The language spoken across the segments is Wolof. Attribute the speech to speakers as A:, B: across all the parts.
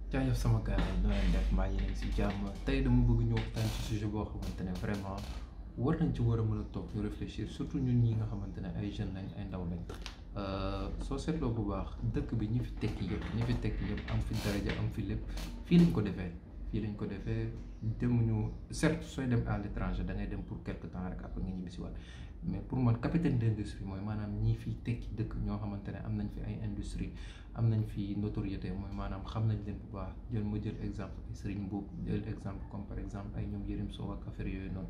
A: jaajëf sama gars yi noo leen def mbaa yéen a ngi si jàmm tey dama bëgg ñu waxtaan ci sujet boo xamante ne vraiment war nañ ci war a mën a toog ñu réfléchir surtout ñun ñi nga xamante ne ay jeunes lañ ay ndaw lañ soo seetloo bu baax dëkk bi ñi fi tekki yëpp ñi fi tekki yëpp am fi daraja am fi lépp fii lañ ko defee fii lañ ko defee demuñu certes sooy dem à l'étranger da ngay dem pour quelque temps rek après nga ñibbisi waat mais pour man capitaine d'industrie mooy maanaam ñii fi tekki dëkk ñoo xamante ne am nañ fi ay industrie am nañ fi notoriété mooy maanaam xam nañ leen bu baax jël ma jël exemple ay Serigne Mboup jël exemple comme par exemple ay ñoom Yérim Sow ak affaire yooyu noonu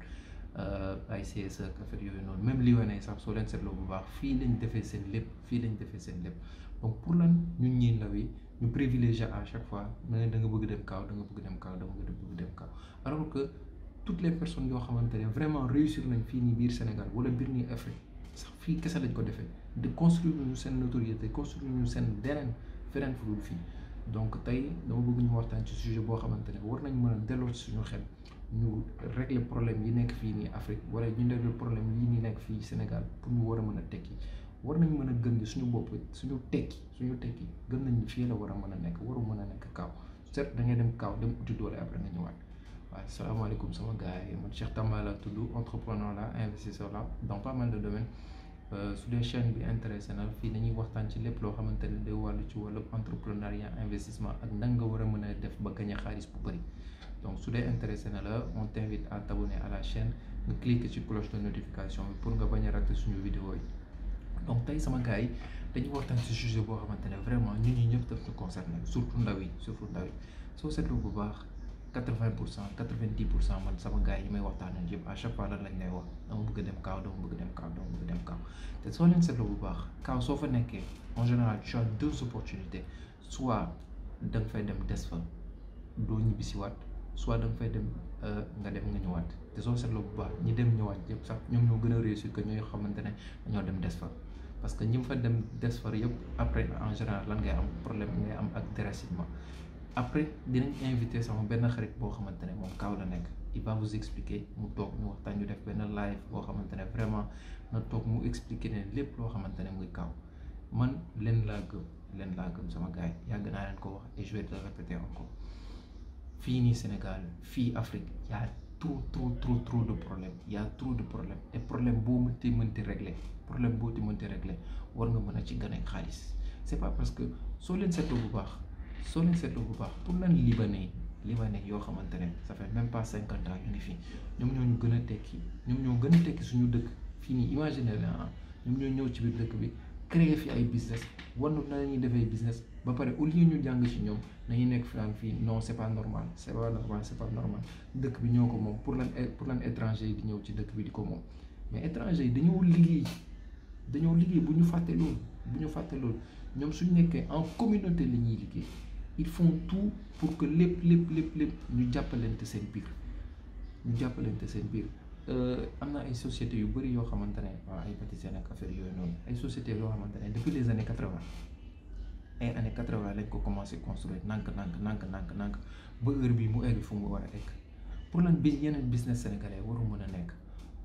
A: ay CSE ak affaire yooyu noonu même li wane sax soo leen seetloo bu baax fii lañ defee seen lépp fii lañ defee seen lépp donc pour lan ñun ñii ndaw yi ñu privilégié à chaque fois da nga da nga bëgg dem kaaw da nga bëgg dem kaaw da nga bëgg dem kaaw alors que toutes les personnes yoo xamante ne vraiment réussir nañ fii nii biir Sénégal wala biir nii Afrique sax fii kese lañ ko defee de construire ñu seen notoriété construire ñu seen deneen feneen fu dul fii donc tey dama bëgg ñu waxtaan ci sujet boo xamante ne war nañ mën a delloo ci suñu xel ñu régler problème yi nekk fii nii Afrique wala ñu régler problème yi nii nekk fii Sénégal pour ñu war a mën a tekki war nañ mën a gën di suñu bopp suñu tekki suñu tekki gën nañ fii la war a mën a nekk waru mën a nekk kaaw certes da ngay dem kaaw dem uti doole après nga ñëwaat waaw salaamaaleykum sama gars yi man Cheikh Tamba la tudd entrepreneur la investisseur la dans pas mal de domaines su dee chaîne bi intéressé na fii dañuy waxtaan ci lépp loo xamante ne day wàllu ci wàllu entrepreneuriat investissement ak nan nga war a mën a def ba gagner xaalis bu bëri donc su dee intéressé na la on t'invite à t'abonner à la chaîne nga cliquer ci cloche de notification bi pour nga bañ a rater suñu vidéo yi donc tey sama gars yi dañuy waxtaan ci sujet boo xamante ne vraiment ñun ñi ñëpp daf ñu concerné surtout ndaw yi surtout ndaw yi soo seetlu bu baax quatre-vingt pour cent quatre-vingt-dix pour cent man sama gars yi may waxtaanee yëpp à chaque fois lan lañ lay wax dama bëgg dem kaaw dama bëgg dem kaaw dama bëgg dem kaaw te soo leen seetlu bu baax kaaw soo fa nekkee en général tu as deux opportunités soit da nga fay dem des fa doo ñibbisiwaat soit da nga fay dem nga dem nga ñëwaat te soo seetloo bu baax ñi dem ñëwaat yëpp sax ñoom ñoo gën a réussir que ñooy xamante ne dañoo dem des fa parce que ñi fa dem des fa yëpp après en général lan ngay am problème ngay am ak déracinement après dinañ invité sama benn xarit boo xamante ne moom kaaw la nekk il va vous expliquer mu toog ñu waxtaan ñu def benn live boo xamante ne vraiment na toog mu expliquer ne lépp loo xamante ne muy kaaw man leen laa gëm leen laa gëm sama gars yi yàgg naa leen ko wax et je vais le répéter encore fii nii Sénégal fii Afrique y a trop trop trop trop de problèmes y a trop de problèmes et problème boo mënti mënti régler problème boo ti mënti régler war nga mën a ci gën a xaalis c'est pas parce que soo leen seetloo bu baax soo leen seetloo bu baax pour lan libanais libanais yoo xamante ne ça fait même pas cinquante ans ñu ngi fii ñoom ñoo ñu gën a tekki ñoom ñoo gën a tekki suñu dëkk fii nii imaginer la ñoom ñoo ñëw ci biir dëkk bi créer fi ay business wan na la ñuy defee business ba pare au lieu ñu jàng ci ñoom nañu nekk fi naan fii non c'est pas normal c'est pas normal c'est pas normal dëkk bi ñoo ko moom pour lan pour lan étranger yi di ñëw ci dëkk bi di ko moom mais étranger yi dañoo liggéey dañoo liggéey bu ñu fàtte loolu bu ñu fàtte loolu ñoom suñu nekkee en communauté la ñuy liggéey ils font tout pour que lépp lépp lépp lépp ñu jàppalante seen biir ñu jàppalante seen biir am na ay sociétés yu bëri yoo xamante ne waaw ay pâtisserie ak affaire yooyu noonu ay sociétés yoo xamante ne depuis les années quatre-vingt ay années quatre-vingt lañ ko commencé construire nànk nànk nànk nànk nànk ba heure bii mu egg fu mu war a egg pour lan bi yeneen business sénégalais waru mën a nekk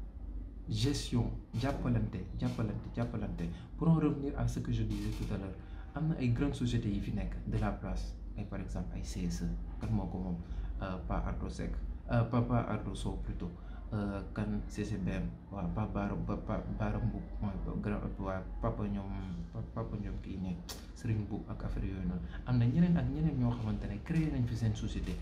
A: gestion jàppalante jàppalante jàppalante pour en revenir à ce que je disais tout à l'heure am na ay grandes sociétés yi fi nekk de la place ay par exemple ay CSE kan moo ko moom Pa Ardo Seck pa Pa Ardo Sow plutôt kan CCBM waaw Pa Baara ba Pa Baara Mbuub mooy grand waa papa ñoom papa ñoom kii ne Serigne Mbuub ak affaire yooyu noonu am na ñeneen ak ñeneen ñoo xamante ne créé nañ fi seen société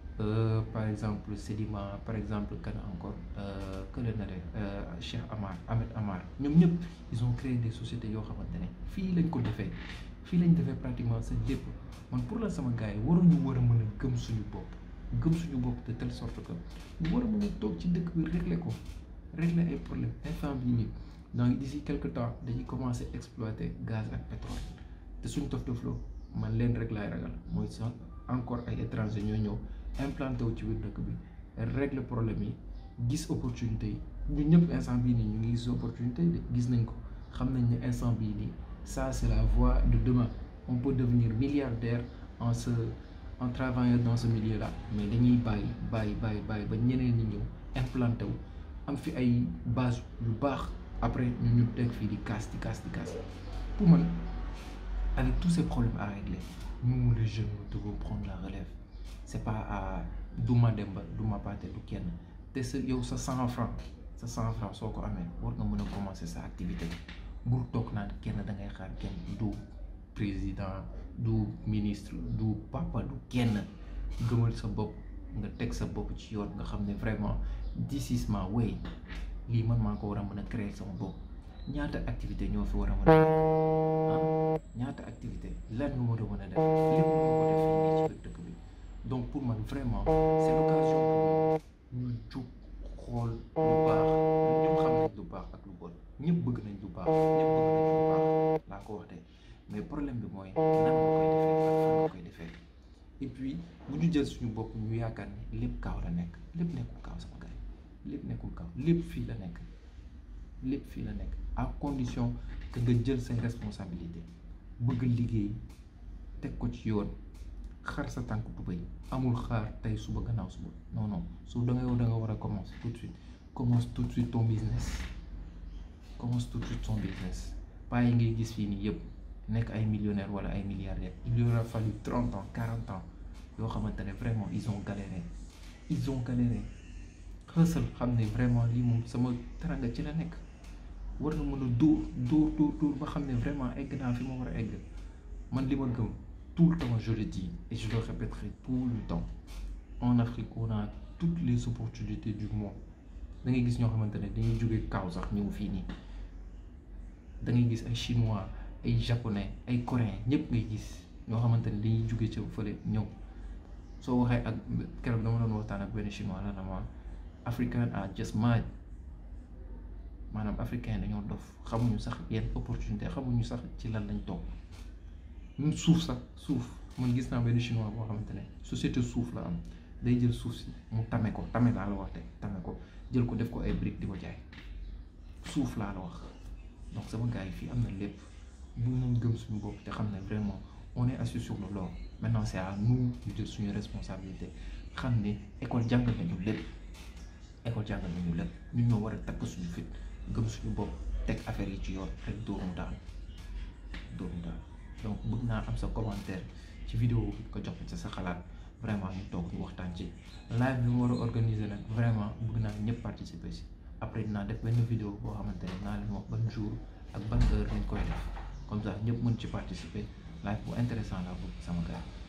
A: par exemple Sedima par exemple kan encore que le na de Cheikh Amar Ahmed Amar ñoom ñëpp ils ont créé des sociétés yoo xamante ne fii lañ ko defee fii lañ defee pratiquement seen lépp man pour la sama gars yi waruñu war a mën a gëm suñu bopp gëm suñu bopp de telle sorte que ñu war a mën a toog ci dëkk bi régler ko régler ay problème instant bii nii donc d'ici quelque temps dañuy commencer exploiter gaz ak pétrole te suñ tof tofloo man leen rek laay ragal mooy sax encore ay étrangers ñoo ñëw implanté wu ci biir dëkk bi régler problème yi gis opportunité yi ñun ñëpp instant bii nii ñu ngi gis opportunité yi de gis nañ ko xam nañ ne instant bii nii ça c'est la voie de demain on peut devenir milliardaire en se en travaillant dans ce milieu là mais dañuy bàyyi bàyyi bàyyi bàyyi ba ñeneen ñi ñëw implanté wu am fi ay base yu baax après ñu ñu teg fii di kaas di kaas di kaas pour man avec tous ces problèmes à régler nous les jeunes nous devons prendre la relève c'est pas à du ma Demba du ma Pathé du kenn te sa yow sa cent francs sa cent francs soo ko amee war nga mën a commencer sa activité bul toog naan kenn da ngay xaar kenn du président du ministre du papa du kenn gëmal sa bopp nga teg sa bopp ci yoon nga xam ne vraiment this is my way lii man maa ko war a mën a créer sama bopp ñaata activité ñoo fi war a mën a ah ñaata activité lan nga war a mën a def lépp nga ko def fii nii ci biir dëkk bi donc pour man vraiment c'est l'occasion pour ñu jug xool lu baax ñëpp xam nañ lu baax ak lu bon ñëpp bëgg nañ lu baax ñëpp bëgg nañ lu baax laa ko wax de mais problème bi mooy nan nga koy defee ak fan nga koy defee et puis bu ñu jël suñu bopp ñu yaakaar ni lépp kaaw la nekk lépp nekkul kaaw sama gars yi lépp nekkul kaaw lépp fii la nekk lépp fii la nekk à condition que nga jël say responsabilité bëgg liggéey teg ko ci yoon xar sa tànk tubéy amul xaar tey suba gannaaw suba non non su da nga yow da nga war a commencer tout de suite commence tout de suite ton business commence tout de suite ton business pas yi ngay gis fii nii yëpp nekk ay millionnaires wala ay milliardaires il leur a fallu trente ans quarante ans yoo xamante ne vraiment ils ont galéré ils ont galéré xësal xam ne vraiment lii moom sama teranga ci la nekk war na mën a dóor dóor dóor dóor ba xam ne vraiment egg naa fi ma war a egg man li ma gëm tout le temps je le dis et je le répéterai tout le temps en Afrique on a toutes les opportunités du monde da ngay gis ñoo xamante ne dañuy jóge kaw sax ñëw fii nii da ngay gis ay chinois ay japonais ay coréens ñëpp ngay gis ñoo xamante ne dañuy jóge ca fële ñëw soo waxee ak keroog dama doon waxtaan ak benn chinois la na ma africain are just mad maanaam africain dañoo dof xamuñu sax yenn opportunité xamuñu sax ci lan lañ toog même suuf sax suuf man gis naa benn chinois boo xamante ne société suuf la am day jël suuf si mu tame ko tame laa la wax te tame ko jël ko def ko ay briques di ko jaay suuf laa la wax donc sama gars yi fii am na lépp bu nañ gëm suñu bopp te xam ne vraiment on est assis sur le l'or maintenant c'est à nous ñu jël suñu responsabilité xam ne école jàngal nañu lépp école jàngal nañu lépp ñun ñoo war a takk suñu fit gëm suñu bopp teg affaire yi ci yoon rek dóorum daal dóorum daal donc bëgg naa am sa commentaire ci vidéo bi ko jox ci sa xalaat vraiment ñu toog ñu waxtaan ci live bi mu war a organiser nag vraiment bëgg naa ñëpp participer si après dinaa def benn vidéo boo xamante ne naa leen wax ban jour ak ban heure lañ koy def comme ça ñëpp mën ci participer live bu intéressant la bëgg sama gars